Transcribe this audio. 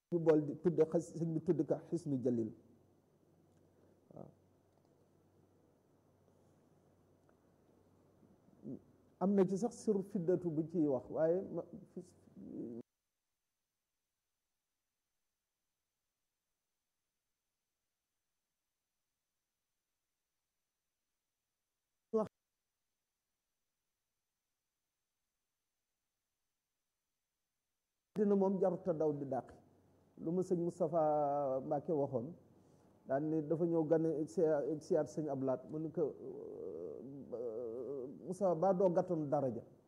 ñu bool di tudde xas sëñ bi tudd ka xisnu jalil waaw am na ci sax sur fiddatu bu ciy wax waaye dina moom jaruta daw di dàqi lu ma sëñ Moustapha Mbacke waxoon daan ni dafa ñëw gane siyaat sëñ Ablaat mu ni ko Moustapha baa doo gàttoon daraja